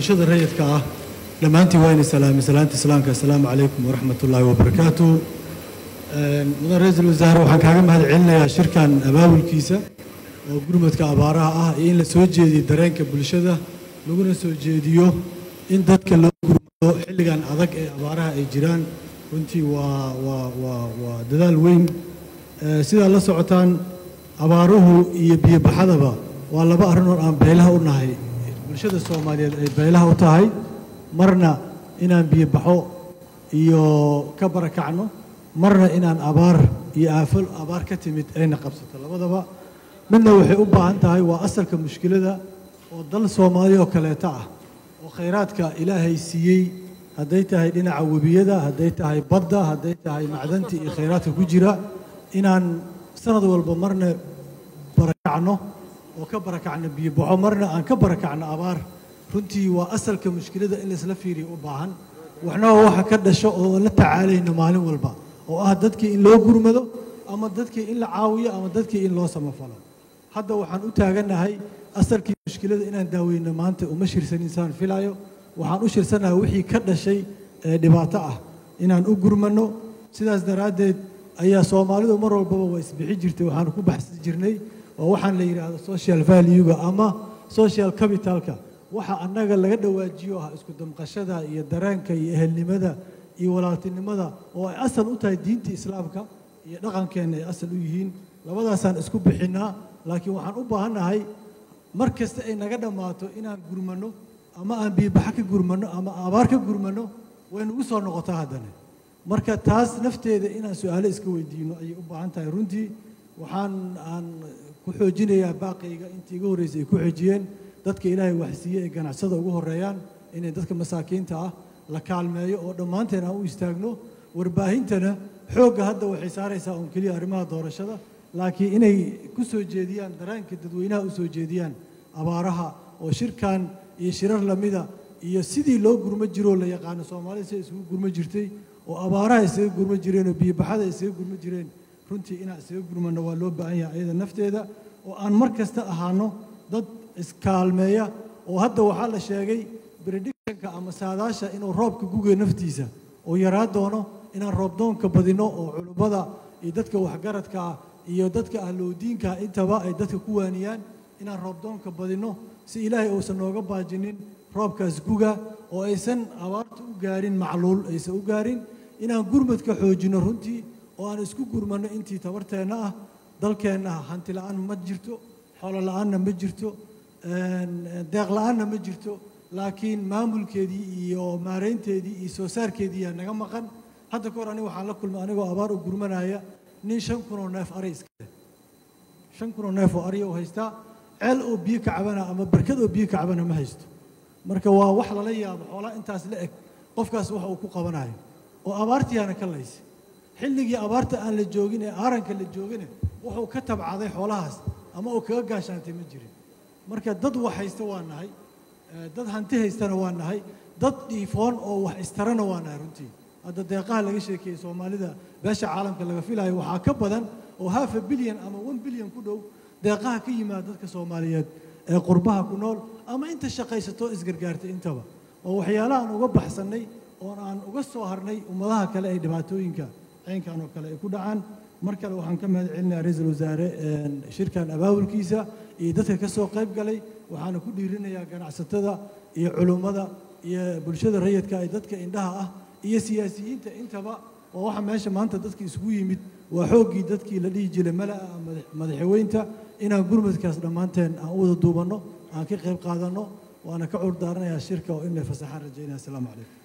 bulshada rayidka ah dhammaantiin waa inay salaamay salaanta islaamka assalaamu calaykum waraxmat ullaahi wabarakaatu mudan ra-iisul wasaare waxaan kaaga mahad celinayaa shirkan abaabulkiisa oo gurmadka abaaraha ah iyo in la soo jeediyo dareenka bulshada laguna soo jeediyo in dadka loo gurmado xilligan adag ee abaaraha ay jiraan runtii waa waa waa waa dadaal weyn sidaa la socotaan abaaruhu iyo biyobaxadaba waa laba arrinood aan beelaha u nahay bulshada soomaaliyeed ay beelaha u tahay marna inaan biyobaxo iyo ka barakacno marna inaan abaar iyo aafo abaar ka timid ayna qabsato labadaba midna waxay u baahan tahay waa asalka mushkilada oo dal soomaali oo kaleeta ah oo khayraadka ilaahay siiyey hadday tahay dhinaca webiyada hadday tahay badda hadday tahay macdanta iyo khayraadka ku jira inaan sanad walba marna barakacno oo ka barakacno biyobaxo marna aan ka barakacno abaar runtii waa asalka mushkilada in laisla fiiriyo u baahan waxna waa waxa ka dhasho oo la tacaalayno maalin walba oo ah dadkii in loo gurmado ama dadkii in la caawiyo ama dadkii in loo samafalo hadda waxaan u taagannahay asalkii mushkilada inaan daaweyno maanta uma shirsan insaan filayo waxaan u shirsanahay wixii ka dhashay ee dhibaato ah inaan u gurmano sidaas daraaddeed ayaa soomaalidu mar walbaba waa isbixi jirtay waxaan ku baxsan jirnay oo waxaan la yidhaahdo social valuega ama social capitalka waxa annaga laga dhawaajiyo ah isku damqashada iyo dareenka iyo ehelnimada iyo walaaltinimada oo ay asal u tahay diinta islaamka iyo dhaqankeenna ay asal u yihiin labadaasaan isku bixinnaa laakiin waxaan u baahannahay mar kasta ay naga dhammaato inaan gurmano ama aan biyobaxa ka gurmano ama abaar ka gurmano way nagu soo noqotaa haddana marka taas nafteeda inaan su-aalo iska weydiino ayay u baahan tahay runtii waxaan aan ku xoojinayaa baaqayga intii iga horreysay ay ku xoojiyeen dadka ilaahay waxsiiye ee ganacsada ugu horreeyaan inay dadka masaakiinta ah la kaalmeeyo oo dhammaanteen aan u istaagno warbaahintana xoogga hadda waxay saaraysaa uun keliya arrimaha doorashada laakiin inay ku soo jeediyaan dareenka dadweynaha u soo jeediyaan abaaraha oo shirkan iyo shirar lamida iyo sidii loo gurmo jiroo la yaqaano soomaalida siday isugu gurmo jirtay oo abaaraha isaga gurmo jireen oo biyobaxada isaga gurmo jireen runtii inaan isaga gurmano waa loo baahan yahay ayada nafteeda oo aan mar kasta ahaano dad iskaalmeeya oo hadda waxaa la sheegay predictionka ama saadaasha inuu roobka gugayo naftiisa oo yaraa doono inaan roobdoonka badino oo culummada iyo dadka waxgaradka ah iyo dadka ahloodiinka intaba ay dadka ku waaniyaan inaan roobdoonka badino si ilaahay uusan nooga baajinin roobkaas guga oo aysan abaarta u gaarin macluul aysan u gaarin inaan gurmadka xoojino runtii oo aan isku gurmano intii tabarteenna ah dalkeenna hanti la'aan ma jirto xoolo la'aanna ma jirto deeq la'aanna ma jirto laakiin maamulkeedii iyo maaraynteedii iyo soo saarkeedii yaa naga maqan hadda ka hor aniga waxaan la kulmay anigoo abaar u gurmanaya nin shan kunoo neef ari iska leh shan kunoo neef oo ariya u haystaa ceel oo biyo ka cabana ama barkad oo biyo ka cabana ma haysto marka waa wax lala yaabo xoolaa intaas la eg qofkaas wax uu ku qabanayo oo abaartiyaana ka laysa xilligii abaarta aan la joogin ee aaranka la joogine wuxuu ka tabcaday xoolahaas ama uu kaga gaashaantay ma jirin marka dad wax haysta waa nahay dad hanti haystana waa nahay dad dhiifoon oo wax istarana waa nahay runtii hadda deeqaha laga sheekeeyey soomaalida beesha caalamka laga filayo waxaa ka badan oo hafa bilyan ama one bilyan ku dhow deeqaha ka yimaada dadka soomaaliyeed ee qurbaha ku nool ama inta shaqaysato isgargaartay intaba oo waxyaalaha aan uga baxsannay oon aan uga soo harnay ummadaha kale ee dhibaatooyinka caynkan oo kale ay ku dhacaan mar kale waxaan ka mahad celinayaa ra-iisul wasaare shirkan abaabulkiisa iyo dadka ka soo qayb galay waxaana ku dhiirinayaa ganacsatada iyo culummada iyo bulshada rayidka ee dadka indhaha ah iyo siyaasiyiinta intaba waa waxa meesha maanta dadka isugu yimid waa xooggii dadkii la dhihi jiray mala'a madaxweynta inaan gurmadkaas dhammaanteen aan u wada duubanno aan ka qayb qaadanno waana ka curdaaranaya shirka oo inay fasaxaan rajaynaya asalaamu calaykum